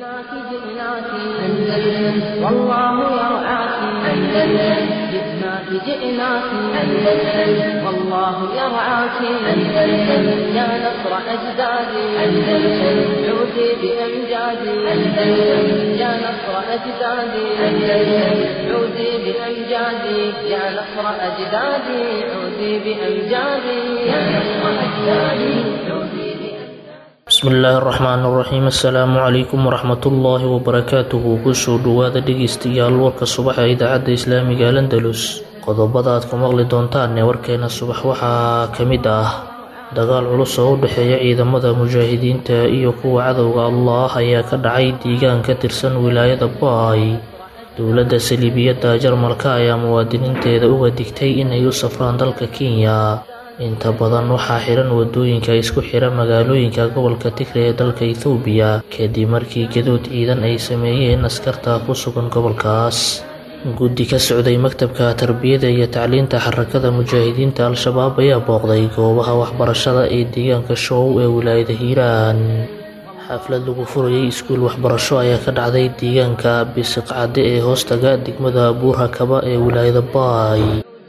جئناك جئناك أندلس والله يرعاك أندلس جئناك جئناك أندلس والله يرعاك أندلس يا نصر أجدادي أندلس عودي بأمجادي أندلس يا نصر أجدادي أندلس عودي بأمجادي يا نصر أجدادي عودي بأمجادي يا نصر أجدادي عودي بأمجادي bismillaahi araxmaan iraxiim assalaamu calaykum waraxmatullaahi wabarakaatuhu kusoo dhowaada dhegeystayaal warka subax ee idaacadda islaamiga alandalus qodobada aad ku maqli doontaan ee warkeena subax waxaa ka mid ah dagaal culus oo u dhexeeya ciidamada mujaahidiinta iyo kuwa cadowga allah ayaa ka dhacay deegaan ka tirsan wilaayada baay dowladda saliibiyadda jarmalka ayaa muwaadiniinteeda uga digtay inay u safraan dalka kenya inta badan waxaa xiran wadooyinka isku xira magaalooyinka gobolka tigre ee dalka ethoobiya kadib markii gadood ciidan ay sameeyeen askarta ku sugan gobolkaas guddi ka socday maktabka tarbiyada iyo tacliinta xarakada mujaahidiinta al-shabaab ayaa booqday goobaha waxbarashada ee deegaanka show ee wilaayada hiiraan xaflad lagu furayay iskuul waxbarasho ayaa ka dhacday deegaanka bisiqcadde ee hoostaga degmada buurhakaba ee wilaayada baay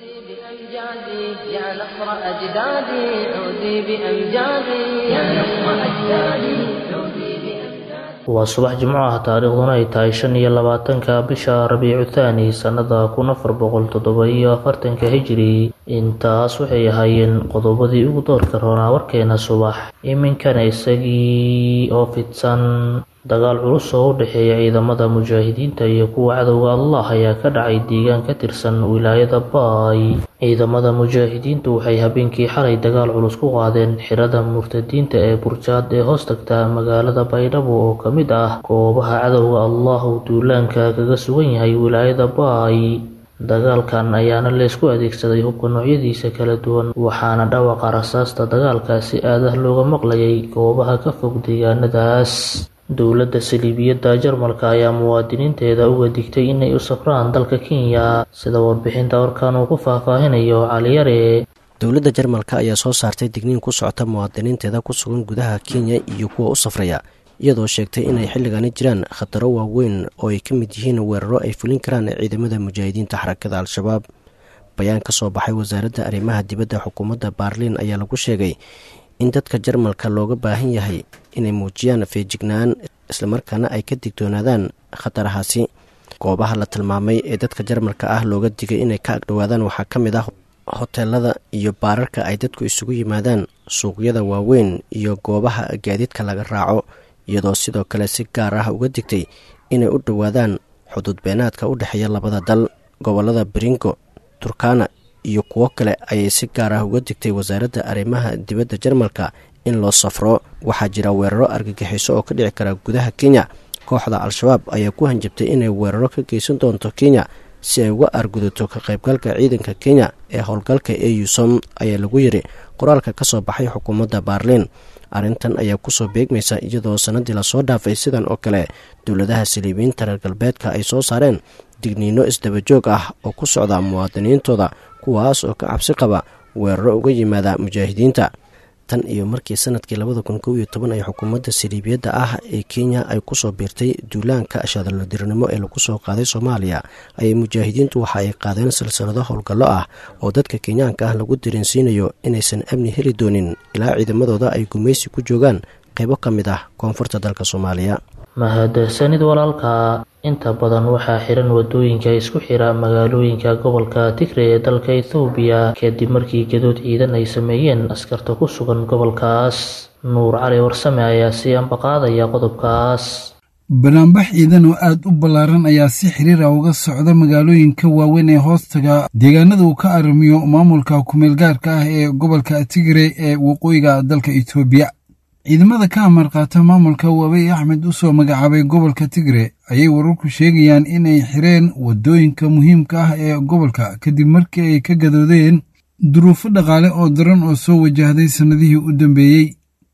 بأمجادي يا نصر أجدادي عودي بأمجادي يا نصر أجدادي عودي بأمجادي waa subax jimco ah taariikhduna ay tahay shan iyo labaatanka bisha rabiicu thaani sannada kun afar boqol toddoba iyo afartanka hijiri intaas waxay ahaayeen qodobadii ugu doorka roonaa warkeena subax iminkana isagii oo fidsan dagaal culus oo u dhexeeya ciidamada mujaahidiinta iyo kuwa cadowga allah ayaa ka dhacay deegaan ka tirsan wilaayada baay ciidamada mujaahidiintu waxay habeenkii xalay dagaal culus ku qaadeen xirada murtadiinta ee burjaad ee hoos tagta magaalada baydhabo oo ka mid ah goobaha cadowga allah uu duulaanka kaga sugan yahay wilaayada baay dagaalkan ayaana leysku adeegsaday hubka noocyadiisa kala duwan waxaana dhawaqa rasaasta dagaalka si aadah looga maqlayay goobaha ka fog deegaanadaas dowladda saliibiyadda jarmalka ayaa muwaadiniinteeda uga digtay inay u safraan dalka kenya sida warbixinta warkan uu ku faahfaahinayo caliyare dowladda jarmalka ayaa soo saartay digniin ku socota muwaadiniinteeda ku sugan gudaha kenya iyo kuwa u safraya iyadoo sheegtay inay xilligani jiraan khataro waaweyn oo ay ka mid yihiin weeraro ay fulin karaan ciidamada mujaahidiinta xarakada al-shabaab bayaan ka soo baxay wasaaradda arrimaha dibadda xukuumadda baarliin ayaa lagu sheegay in dadka jarmalka looga baahan yahay inay muujiyaan feejignaan islamarkaana ay ka digtoonaadaan khatarahaasi goobaha la tilmaamay ee dadka jarmalka ah looga digay inay ka agdhowaadaan waxaa ka mid ah hoteelada iyo baararka ay dadku isugu yimaadaan suuqyada waaweyn iyo goobaha gaadiidka laga raaco iyadoo sidoo kale si gaar ah uga digtay inay u dhowaadaan xuduud beenaadka u dhexeeya labada dal gobolada bringo turkana iyo kuwo kale ayay si gaar ah uga digtay wasaaradda arrimaha dibadda jarmalka in loo safro waxaa jira weeraro argagixiso oo ka dhici kara gudaha kenya kooxda al-shabaab ayaa ku hanjabtay inay weeraro ka geysan doonto kenya si ay uga argudato ka qaybgalka ciidanka kenya ee howlgalka eusom ayaa lagu yiri qoraalka ka soo baxay xukuumadda baarliin arrintan ayaa kusoo beegmaysa iyadoo sanadii lasoo dhaafay sidan oo kale dowladaha saliibiyiinta reer galbeedka ay soo saareen digniino isdabajoog ah oo ku socda muwaadiniintooda kuwaas oo ka cabsi qaba weeraro uga yimaada mujaahidiinta tan iyo markii sanadkii labada kun kow iyo toban ay xukuumadda saliibiyadda ah ee kenya ay kusoo biirtay duulaanka shadaladiirnimo ee lagu soo qaaday soomaaliya ayay mujaahidiintu waxa ay qaadeen silsilado howlgallo ah oo dadka kenyaanka ah lagu dareensiinayo inaysan amni heli doonin ilaa ciidamadooda ay gumaysi ku joogaan qaybo ka mid ah koonfurta dalka soomaaliya mahadsanid walaalka inta badan waxaa xiran wadooyinka isku xira magaalooyinka gobolka tigre ee dalka ethoobiya kadib markii gadood ciidan ay sameeyeen askarta ku sugan gobolkaas nuur cali warsame ayaa sii ambaqaadaya qodobkaas banaanbax ciidan oo aad u ballaaran ayaa si xiriira uga socda magaalooyinka waaweyn ee hoostaga deegaanada uu ka arrimiyo maamulka kumeelgaarka ah ee gobolka tigre ee waqooyiga dalka etoobiya ciidamada ka amar qaata maamulka waabey axmed u soo magacaabay gobolka tigre ayay wararku sheegayaan inay xireen waddooyinka muhiimka ah ee gobolka kadib markii ay ka gadoodeen duruufo dhaqaale oo daran oo soo wajahday sannadihii u dambeeyey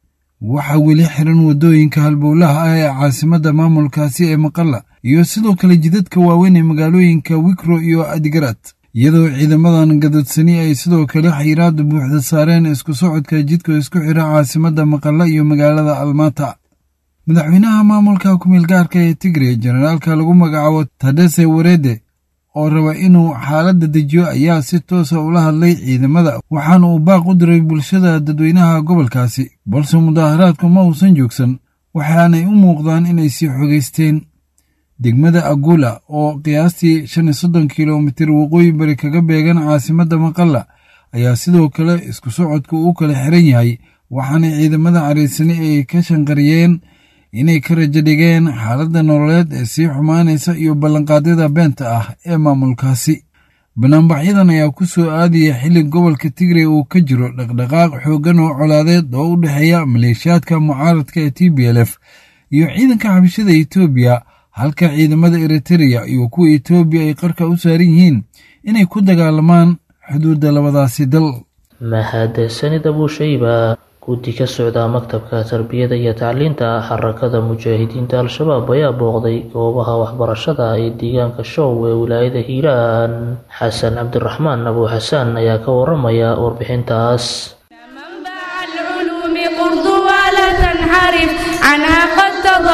waxaa weli xiran waddooyinka halbowlaha ah ee caasimadda maamulkaasi ee maqalla iyo sidoo kale jidadka waaweyn ee magaalooyinka wikro iyo adigarad iyadoo ciidamadan gadoodsani ay sidoo kale xayiraada buuxda saareen isku socodka jidka isku xira caasimadda maqalla iyo magaalada almaata madaxweynaha maamulka kumeel gaarka ee tigre jenaraalka lagu magacaabo tadese warede oo raba inuu xaaladda dejiyo ayaa si toosa ula hadlay ciidamada waxaana uu baaq u diray bulshada dadweynaha gobolkaasi balse mudaaharaadku ma uusan joogsan waxaanay u muuqdaan inay sii xogeysteen degmada agula oo qiyaastii shan iyo soddon kilomitir waqooyi bari kaga beegan caasimadda maqalla ayaa sidoo kale isku socodku u kala xiran yahay waxaana ciidamada cariisani ay ka shanqariyeen inay ka rajo dhigeen xaaladda nololeed ee sii xumaanaysa iyo ballanqaadyada beenta ah ee maamulkaasi banaanbaxyadan ayaa ku soo aadaya xilli gobolka tigre uu ka jiro dhaqdhaqaaq xooggan oo colaadeed oo u dhexeeya maleeshiyaadka mucaaradka ee t b l f iyo ciidanka xabashada etoobiya halka ciidamada eritereya iyo kuwa etoobiya ay qarka u saaran yihiin inay ku dagaalamaan xuduudda labadaasi dal mahadsanid abuushayba guddi ka socda maktabka tarbiyada iyo tacliinta xarakada mujaahidiinta al-shabaab ayaa booqday goobaha waxbarashada ee deegaanka show ee wilaayada hiiraan xasan cabdiraxmaan abu xasaan ayaa ka waramaya warbixintaas عنها قد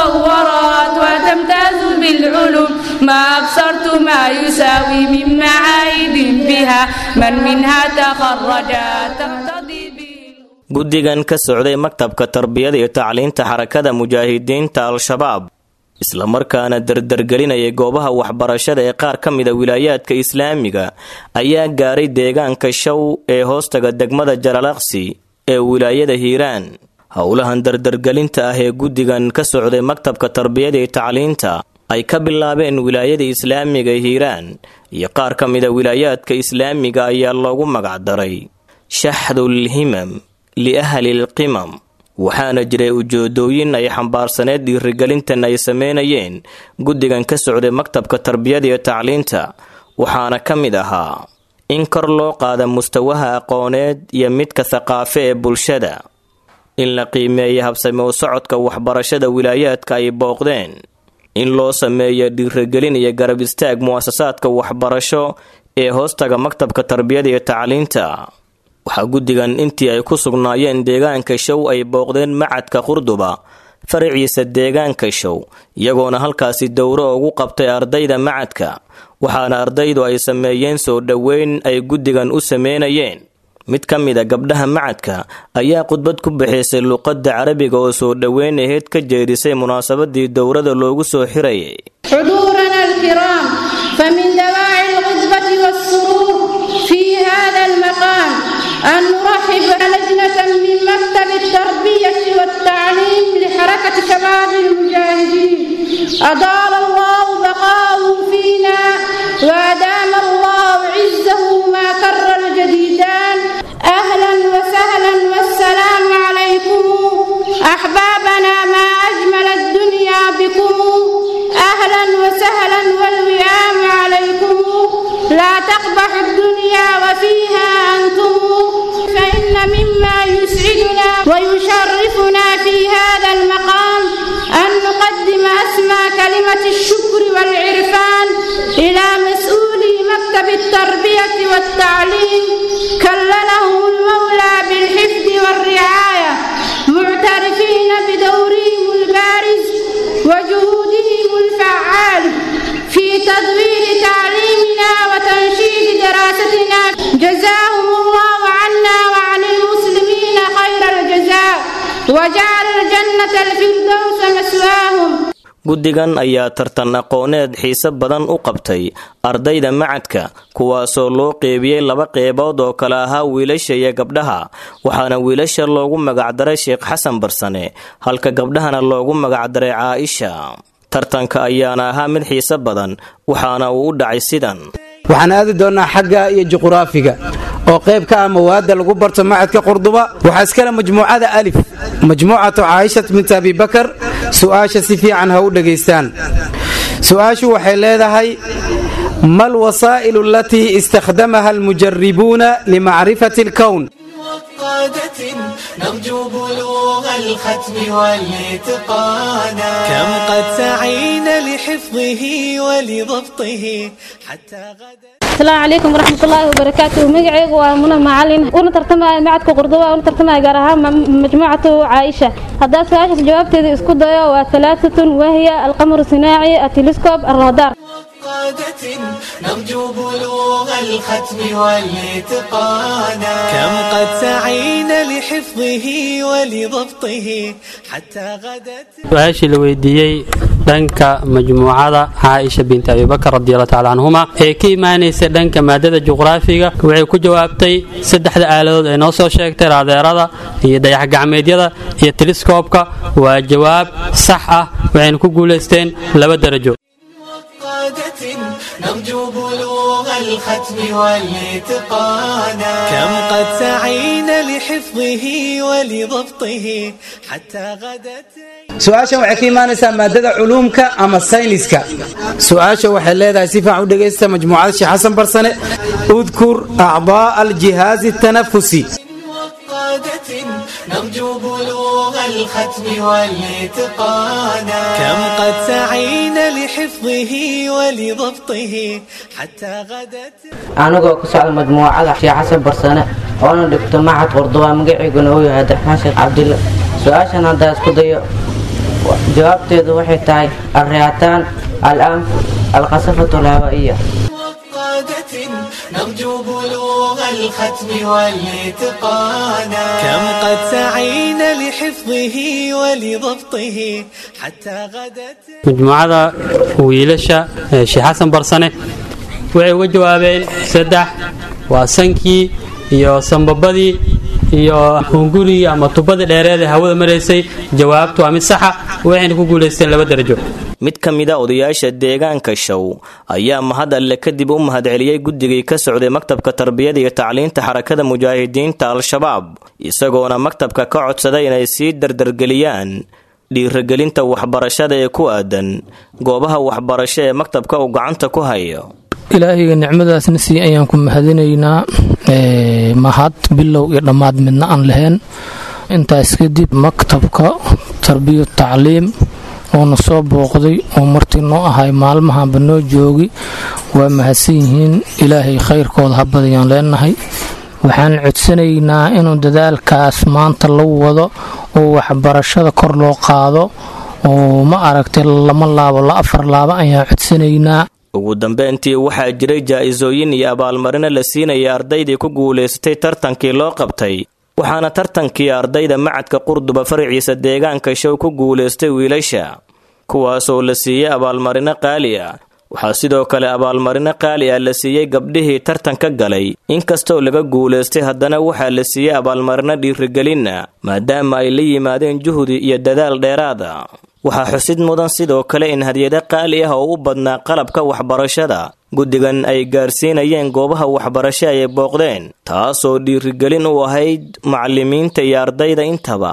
تضورت وتمتاز بالعلوم ما أبصرت ما يساوي من معايد بها من منها تخرج تقتضي guddigan ka socday maktabka tarbiyada iyo tacliinta xarakada mujaahidiinta al-shabaab islamarkaana dardargelinaya goobaha waxbarashada ee qaar ka mida wilaayaadka islaamiga ayaa gaaray deegaanka show ee hoostaga degmada jalalaqsi ee wilaayada hiiraan howlahan dardargelinta ah ee guddigan ka socday maktabka tarbiyada iyo tacliinta ay ka bilaabeen wilaayada islaamiga hiiraan iyo qaar ka mida wilaayaadka islaamiga ayaa loogu magacdaray shaxdul himam liahlilqimam waxaana jiray ujeedooyin ay xambaarsaneed dhiirigelintan ay sameynayeen guddigan ka socday maktabka tarbiyada iyo tacliinta waxaana ka mid ahaa in kor loo qaada mustawaha aqooneed iyo midka thaqaafe ee bulshada in la qiimeeya habsame u socodka waxbarashada wilaayaadka ay booqdeen in loo sameeyo dhiirigelin iyo garab istaag mu'asasaadka waxbarasho ee hoostaga maktabka tarbiyada iyo tacliinta waxaa guddigan intii ay ku sugnaayeen deegaanka show ay booqdeen macadka qurduba faraciisa deegaanka show iyagoona halkaasi dowro ugu qabtay ardayda macadka waxaana ardaydu ay sameeyeen soo dhoweyn ay guddigan u sameynayeen mid ka mid a gabdhaha macadka ayaa khudbad ku bixisay luqadda carabiga oo soo dhoweyn aheyd ka jeedisay munaasabadii dowrada loogu soo xirayay حضورنا الكرام فمن دواعي الغضبة والسرور في هذا المقام أن نرحب لجنة من مكتب التربية والتعليم لحركة شباب المجاهدين أطال الله بقاءه فينا وأدام الله عزه ما كر الجديدان أهلا وسهلا والسلام عليكم أحبابنا ما أجمل الدنيا بكم أهلا وسهلا والوئام عليكم لا تقبح الدنيا وفيها أنتم فإن مما يسعدنا ويشرفنا في هذا المقام أن نقدم أسمى كلمة الشكر والعرفان إلى مسؤولي مكتب التربية والتعليم كللهم المولى بالحفظ والرعاية معترفين بدورهم البارز وجهودهم الفعال في تدوير تعليمنا وتنشيد دراستنا جزاهم الله عنا وعن المسلمين خير الجزاء وجعل الجنة الفردوس مسواهم guddigan ayaa tartan aqooneed xiise badan u qabtay ardayda macadka kuwaasoo loo qeybiyey laba qeybood oo kale ahaa wiilasha iyo gabdhaha waxaana wiilasha loogu magacdaray sheekh xasan barsane halka gabdhahana loogu magacdaray caaisha tartanka ayaana ahaa mid xiise badan waxaana uu u dhacay sidan waxaan aadi doonnaa xagga iyo juquraafiga oo qayb ka ah mawaadda lagu barto macadka qurduba waxaa iskale majmuucada alif majmuucatu caaishat bint abibakar su'aasha si fiican ha u dhegaystaan su'aashu waxay leedahay ma alwasaa'ilu alatii istakhdamaha almujaribuuna limacrifati alkown وقادة نرجو بلوغ الختم والاتقانا كم قد سعينا لحفظه ولضبطه حتى غدا asalaamu calaykum waraxmatullaahi wabarakaatu magacaygu waa muna macalin una tartamaya macadka qurduba una tartamaya gaar ahaan majmuucatu caaisha haddaa su-aashaas jawaabteeda isku dayo waa talaatatun wahiya alqamaru sinaaci atelescob alradar قادة نرجو بلوغ الختم والاتقانا كم قد سعينا لحفظه ولضبطه حتى غدت su-aashii la weydiiyey dhanka majmuucada caaisha binti abibakar radiallahu tacala canhuma ee ka imaanaysa dhanka maadada juqraafiga waxay ku jawaabtay saddexda aaladood ay noo soo sheegtay raadeerada iyo dayaxgacmeedyada iyo teliskoobka waa jawaab sax ah waxayna ku guulaysteen laba darajo قادة نرجو بلوغ الختم والاتقانا كم قد سعينا لحفظه ولضبطه حتى غدت su-aashan waxay ka imaanaysaa maadada culuumka ama sayniska su-aasha waxay leedahay si fiican u dhegaysta majmuucada sheekh xasan barsane udkur acdaa aljihaazi tanafusi قادة نرجو بلوغ الختم والاتقانا كم قد سعينا لحفظه ولضبطه حتى غدت anigoo ku socda majmuucada sheekh xasan barsane oona dhigto macad qurduba magaciiguna uu yahay abdiraxmaan sheekh cabdilla su-aashan haddaa isku dayo jawaabteedu waxay tahay alriyaataan alanf alqasafatu alhawaa'iya قادة نرجو بلوغ الختم والاتقانا كم قد سعينا لحفظه ولضبطه حتى غدت majmuucada wiilasha ee sheekh xasan barsane waxay uga jawaabeen saddex waa sankii iyo sambabadii iyo hungurigii ama tubadii dheereed ee hawada maraysay jawaabtu waa mid saxa waxayna ku guulaysteen laba darajo mid ka mid a odayaasha deegaanka show ayaa mahad alle kadib u mahadceliyey guddigii ka socday maktabka tarbiyada iyo tacliinta xarakada mujaahidiinta al-shabaab isagoona maktabka ka codsaday inay sii dardargeliyaan dhiiragelinta waxbarashada ee ku aadan goobaha waxbarasho ee maktabka uu gacanta ku hayo ilaahayga nicmadaasna sii ayaan ku mahadinaynaa mahad bilow iyo dhammaad midna aan lahayn intaas kadib maktabka tarbiya tacliim oona soo booqday oo martii noo ahay maalmahanba noo joogi waa mahadsan yihiin ilaahay khayrkooda habadayaan leenahay waxaan codsanaynaa inuu dadaalkaas maanta la wado oo waxbarashada kor loo qaado oo ma aragtay lama laabo la afar laabo ayaan codsanaynaa ugu dambeyntii waxaa jiray jaa-isooyin iyo abaalmarino la siinaya ardaydii ku guulaysatay tartankii loo qabtay waxaana tartankii ardayda macadka qurduba faraciisa deegaanka show ku guulaystay wiilasha kuwaasoo la siiyey abaalmarino qaali ah waxaa sidoo kale abaalmarino qaali ah la siiyey gabdhihii tartanka galay inkastoo laga guulaystay haddana waxaa la siiyey abaalmarino dhiirigelinna maadaama ay la yimaadeen juhdi iyo dadaal dheeraada waxaa xusid mudan sidoo kale in hadyado qaali ah oo u badnaa qalabka waxbarashada guddigan ay gaarsiinayeen goobaha waxbarasho ay booqdeen taasoo dhiirigelin u ahayd macallimiinta iyo ardayda intaba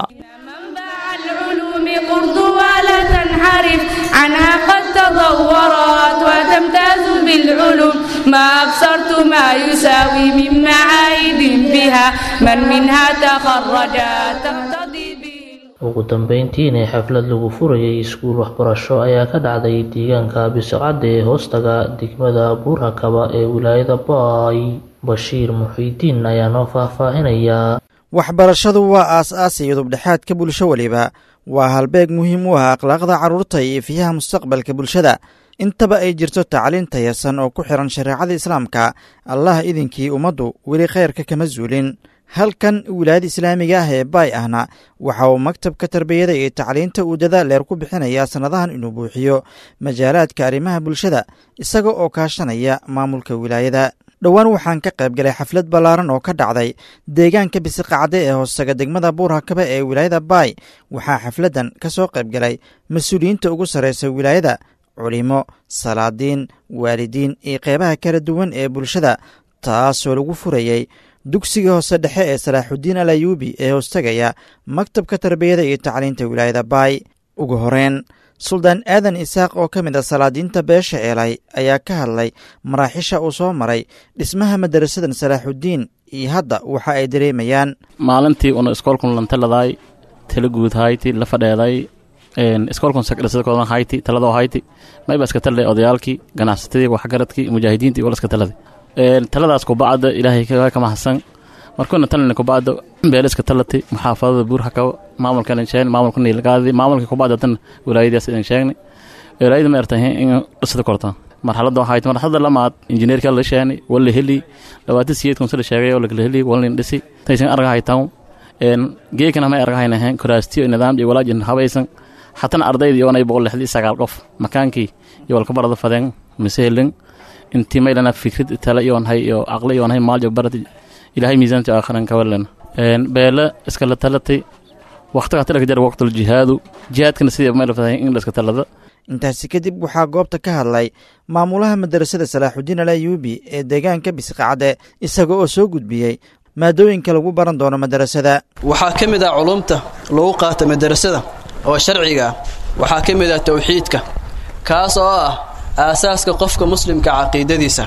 العلوم قرض ولا تنحرف عنها قد تطورت وتمتاز بالعلوم ما أبصرت ما يساوي من معايد بها من منها تخرج تقتضي به ugu dambeyntiina xaflad lagu furayay iskuul waxbarasho ayaa ka dhacday deegaanka bisocadda ee hoostaga degmada buurakaba ee wilaayada baay bashiir muxiidiin ayaa noo faahfaahinayaa waxbarashadu waa aas-aas iyo dubdhexaadka bulsho weliba waa halbeeg muhiim u ah akhlaaqda carruurta iyo ifiyaha mustaqbalka bulshada intaba ay jirto tacliin tayasan oo ku xiran shareecada islaamka allah idinkii ummaddu weli khayrka kama zuulin halkan wilaayada islaamiga ah ee baay ahna waxa uu maktabka tarbiyada iyo tacliinta uu dadaal dheer ku bixinayaa sannadahan inuu buuxiyo majaalaadka arrimaha bulshada isaga oo kaashanaya maamulka wilaayada dhowaan waxaan ka qayb galay xaflad ballaaran oo ka dhacday deegaanka bisiqacde ee hoostaga degmada buurhakaba ee wilaayada baay waxaa xafladdan ka soo qayb galay mas-uuliyiinta ugu sarraysa wilaayada culimo salaadiin waalidiin iyo qeybaha kala duwan ee bulshada taasoo lagu furayey dugsiga hoose dhexe ee salaaxudiin al ayuubi ee hoostagaya maktabka tarbiyada iyo tacliinta wilaayada baay ugu horeyn suldaan aadan isaaq oo ka mid a salaadiinta beesha eelay ayaa ka hadlay maraaxisha uu soo maray dhismaha madarasadan salaaxudiin iyo hadda waxa ay dareemayaan maalintii una iskoolkun lantaladay tala guud hayti la fadheeday iskoolkun sakdhasadkoodan hayti taladoo hayti mayba iska taladay odayaalkii ganacsatadii waxgaradkii mujaahidiintii wala iska taladay taladaas kubacda ilaahay ka mahadsan markuuna talina kubacda beeliska talati muxaafadada buurhaka maamulkan sheegn maamulka niilgaadi maamulka kubacda tan wilaayadaas idin sheegnay wilaayada ma ertahay in dhisada korta marxaladda waxay tahay marxaladda lamaad injineerka la sheegnay wala heli labaatan siyeed kun sida sheegay oo la kala heli wala dhisi taysan arga haytaan een geekana ma arga haynahan kuraastiyo nidaam iyo walaajin habaysan hatana ardayda iyo anay boqol lixdii sagaal qof makaankii iyo walka barada fadeen miseelin intii maylana fikrad tala iyo hay iyo aqli iyo hay maal iyo barad ilaahay miisaanta aakhiran ka walan een beela iska la talatay waqtiga talaka jar waqtul jihaadu jihaadkana sidii ma la fadayn in la iska talada intaasi kadib waxaa goobta ka hadlay maamulaha madarasada salaaxudiin alayuubi ee deegaanka bisqacde isaga oo soo gudbiyey maadooyinka lagu baran doono madarasada waxaa ka mid ah culumta lagu qaata madarasada oo sharciga ah waxaa ka mid ah towxiidka kaas oo ah aasaaska qofka muslimka caqiidadiisa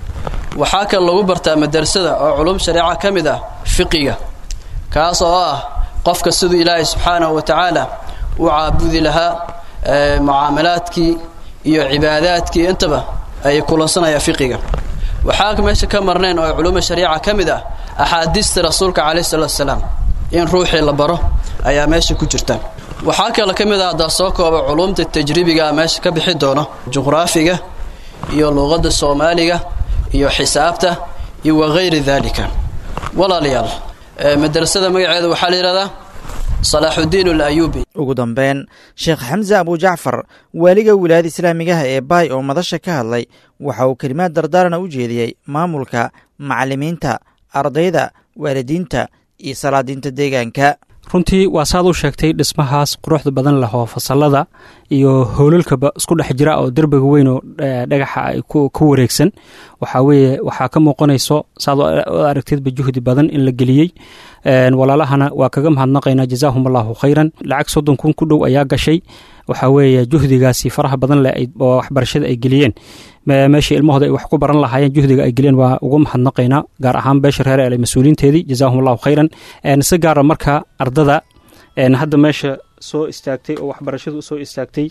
waxaa kale lagu bartaa madarasada oo culum shareeca ka mid ah fiqiga kaas oo ah qofka siduu ilaahay subxaanahu wa tacaala u caabudi lahaa mucaamalaadkii iyo cibaadaadkii intaba ay kulansanaya fiqiga waxaa meesha ka marnayn oo culuma shariica ka mid ah axaadiista rasuulka calayhi salaatu wasalaam in ruuxii la baro ayaa meesha ku jirta waxaa kale ka mid ah haddaa soo kooba culumta tajribiga meesha ka bixi doono juqraafiga iyo luuqadda soomaaliga iyo xisaabta iyo wagayri daalika walaalayaal madrasada magaceeda waxaa la yidhahdaa salaaxudiin alayuubi ugu dambeyn sheekh xamse abujacfar waaliga wilaayada islaamigaha ee baay oo madasha ka hadlay waxa uu kelimaad dardaarana u jeediyey maamulka macallimiinta ardayda waalidiinta iyo salaadiinta deegaanka runtii waa saad u sheegtay dhismahaas quruxda badan leh oo fasalada iyo howlalkaba isku dhex jira oo derbiga weyn oo dhagaxa ay ku wareegsan waxaa weeye waxaa ka muuqanayso saad u aragteedba juhdi badan in la geliyey walaalahana waa kaga mahadnaqaynaa jazaahum allahu khayran lacag soddon kun ku dhow ayaa gashay waxaa weeye juhdigaasi faraha badan leh oo waxbarashada ay geliyeen meeshii ilmahooda ay wax ku baran lahaayeen juhdiga ay geliyeen waa uga mahadnaqaynaa gaar ahaan beesha reer ele mas-uuliinteedii jazaahum allahu khayran si gaara marka ardada hadda meesha soo istaagtay oo waxbarashadu usoo istaagtay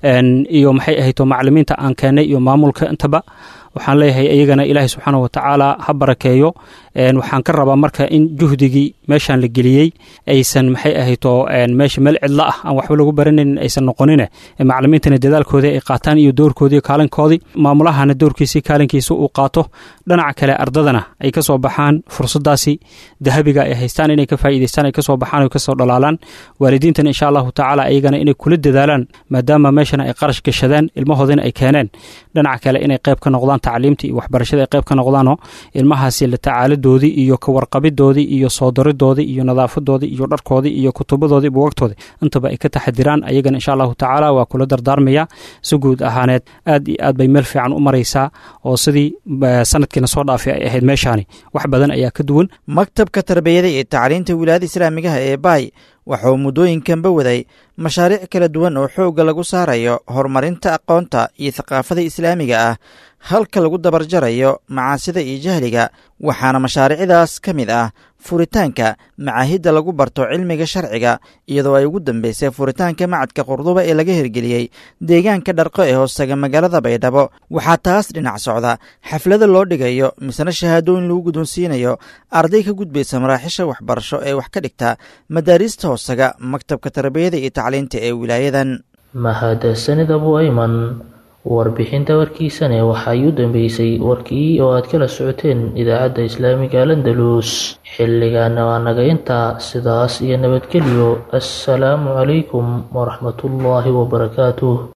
iyo maxay ahayto macalimiinta aan keenay iyo maamulka intaba waxaan leeyahay iyagana ilaahay subxaana watacaala ha barakeeyo waxaan ka rabaa marka in juhdigii meeshaan la geliyey aysan maxay ahayto meesha meel cidlo ah aan waxba lagu baranayn aysan noqonine macalimiintana dadaalkoodii ay qaataan iyo doorkoodii kaalinkoodii maamulahana doorkiisii kaalinkiisa uu qaato dhinaca kale ardadana ay kasoo baxaan fursadaasi dahabiga ay haystaan inay ka faa'iidaystaan ay kasoo baxaan oo kasoo dhalaalaan waalidiintana insha allahu tacaala iyagana inay kula dadaalaan maadaama meeshana ay qarash gashadeen ilmahoodina ay keeneen dhinaca kale inay qayb ka noqdaan tacliimta iyo waxbarashada ay qayb ka noqdaanoo ilmahaasi la tacaaladoodii iyo kawarqabidoodii iyo soo daridoodii iyo nadaafadoodii iyo dharkoodii iyo kutubadoodii buwagtoodii intaba ay ka taxadiraan ayagana insha allahu tacaala waa kula dardaarmaya si guud ahaaneed aad iyo aad bay meel fiican u maraysaa oo sidii sanadkiina soo dhaafay ay ahayd meeshaani wax badan ayaa ka duwan maktabka tarbiyada iyo tacliinta wilaayada islaamigaha ee baay waxauu muddooyinkanba waday mashaariic kala duwan oo xoogga lagu saarayo horumarinta aqoonta iyo thaqaafada islaamiga ah halka lagu dabarjarayo macaasida iyo jahliga waxaana mashaariicdaas ka mid ah furitaanka macaahidda lagu barto cilmiga sharciga iyadoo ay ugu dambeysay furitaanka macadka qurduba ee laga hirgeliyey deegaanka dharqo ee hoostaga magaalada baydhabo waxaa taas dhinac socda xaflada loo dhigayo misna shahaadooyin lagu guddoonsiinayo arday ka gudbaysa maraaxisha waxbarasho ee wax ka dhigta madaariista hoostaga maktabka tarbiyada iyo tacliinta ee wilaayadan mahadsanid abu ayman warbixinta warkiisane waxay u dambeysay warkii oo aad kala socoteen idaacadda islaamiga landalus xilligaana waa naga intaa sidaas iyo nabadgelyo assalaamu calaykum waraxmatullaahi wabarakaatuh